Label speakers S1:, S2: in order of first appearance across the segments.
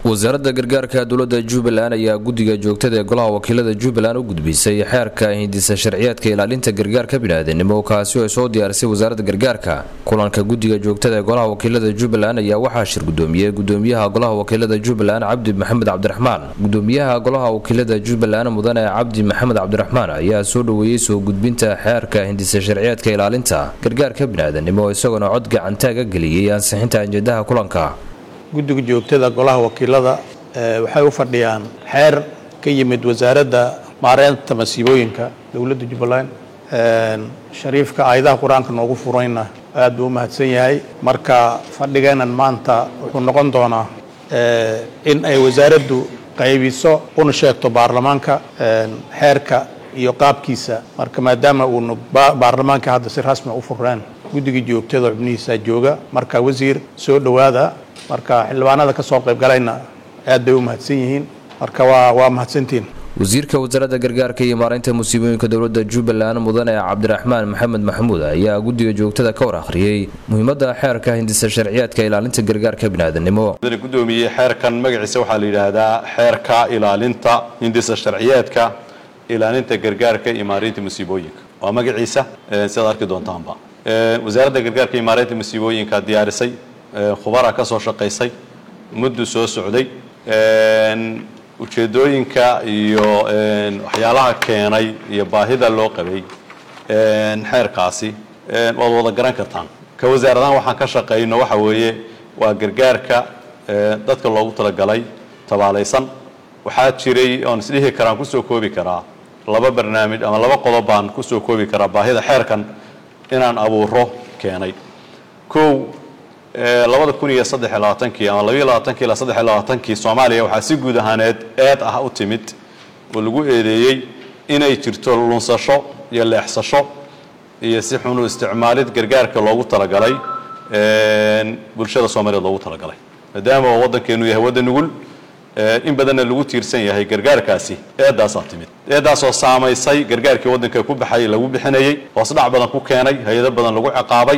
S1: wasaaradda gargaarka dowladda jubbaland ayaa guddiga joogtada ee golaha wakiilada jubbaland u gudbisay xeerka hindisa sharciyaadka ilaalinta gargaarka biniaadanimo kaasi oo ay soo diyaarisay wasaaradda gargaarka kulanka guddiga joogtada ee golaha wakiilada jubbaland ayaa waxaa shir gudoomiyey gudoomiyaha golaha wakiilada jubbaland cabdi maxamed cabdiraxmaan gudoomiyaha golaha wakiilada jubbaland mudane cabdi maxamed cabdiraxmaan ayaa soo dhoweeyey soo gudbinta xeerka hindisa sharciyaadka ilaalinta gargaarka biniaadanimo isagoona cod gacantaaga geliyey ansixinta ajendaha kulanka
S2: guddiga joogtada golaha wakiilada waxay u fadhiyaan xeer ka yimid wasaaradda maareynta masiibooyinka dowladda jubbaland shariifka aayadaha qur-aanka noogu furayna aad buu u mahadsan yahay marka fadhigeenan maanta wuxuu noqon doonaa in ay wasaaraddu qaybiso una sheegto baarlamaanka xeerka iyo qaabkiisa marka maadaama uunu baarlamaanka hadda si rasmi u fureen guddiga joogtada xubnihiisa jooga marka wasiir soo dhowaada marka xildhibaanada ka soo qaybgalayna aad bay u mahadsan yihiin marka waa waa mahadsantiin
S1: wasiirka wasaaradda gargaarka iyo maareynta musiibooyinka dowladda jubbaland mudane cabdiraxmaan maxamed maxamuud ayaa guddiga joogtada ka war akhriyey muhiimadda xeerka hindisa sharciyaadka ilaalinta gargaarka biniaadanimo
S3: gudoomiye xeerkan magaciisa waxaa la yidhaahdaa xeerka ilaalinta hindisa sharciyaadka ilaalinta gargaarka iyo maareynta musiibooyinka waa magaciisa sidaad arki doontaanba wasaaradda gargaarka iyo maareynta musiibooyinka diyaarisay khubara ka soo shaqaysay muddu soo socday ujeedooyinka iyo waxyaalaha keenay iyo baahida loo qabay xeerkaasi waad wada garan kartaan ka wasaaradahan waxaan ka shaqayno waxa weeye waa gargaarka dadka loogu talagalay tabaalaysan waxaa jiray oon isdhihi karaan kusoo koobi karaa laba barnaamij ama laba qodob baan kusoo koobi karaa baahida xeerkan inaan abuuro keenay kow labada kun iyo saddex iyo labaatankii ama labayo labaatankii ilaa saddex iyo labaatankii soomaaliya waxaa si guud ahaaneed eed ah u timid oo lagu eedeeyey inay jirto lunsasho iyo leexsasho iyo si xunu isticmaalid gargaarka loogu talagalay bulshada soomaaliyeed loogu talagalay maadaama oo waddankeenu yahay waddan nugul in badanna lagu tiirsan yahay gargaarkaasi eedaasaa timid eedaasoo saamaysay gargaarkii waddanka ku baxay lagu bixinayey hoosdhac badan ku keenay hay-ado badan lagu ciqaabay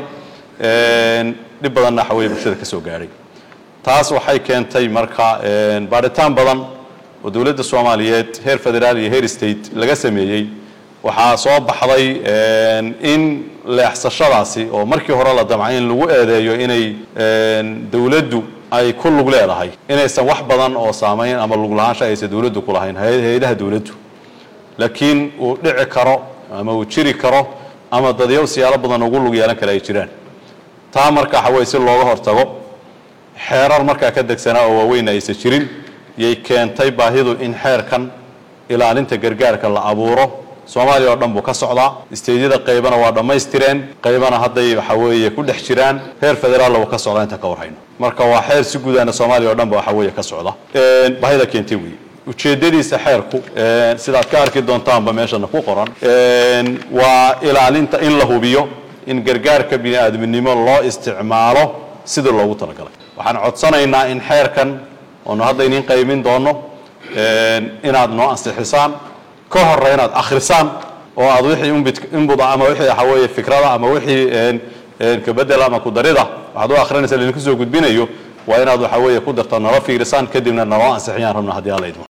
S3: dhib badanna waxaweye bulshada ka soo gaadhay taas waxay keentay marka baadhitaan badan oo dowladda soomaaliyeed heer federaal iyo heer state laga sameeyey waxaa soo baxday in leexsashadaasi oo markii hore la damcay in lagu eedeeyo inay dowladdu ay ku lug leedahay inaysan wax badan oo saamayn ama lug lahaansha aysan dowladdu ku lahayn hay-adaha dowladdu laakiin uu dhici karo ama uu jiri karo ama dadyaw siyaalo badan ugu lug yeelan kale ay jiraan taa marka waxa weye si looga hortago xeerar markaa ka degsanaa oo waaweyn aysan jirin yay keentay baahidu in xeerkan ilaalinta gargaarka la abuuro soomaaliya oo dhan buu ka socdaa isteydyada qaybana waa dhammaystireen qaybana hadday waxa weeye ku dhex jiraan heer federaalna wuu ka socdaa intaan ka warhayno marka waa xeer si guudaana soomaaliya oo dhan ba waxa weeye ka socda baahida keentay weeye ujeeddadiisa xeerku sidaad ka arki doontaanba meeshana ku qoran waa ilaalinta in la hubiyo in gargaarka bini-aadminimo loo isticmaalo sidii loogu talagalay waxaan codsanaynaa in xeerkan oonu hadda iniin qaymin doono inaad noo ansixisaan ka hore inaad akhrisaan oo aad wixii inbuda ama wixii waxa weeye fikrada ama wixii kabedela ama kudarida waxaad u akhrinaysa laidinku soo gudbinayo waa inaad waxa weeye ku darta nala fiirisaan kadibna naloo ansixiyaan rabna haddii alla idmo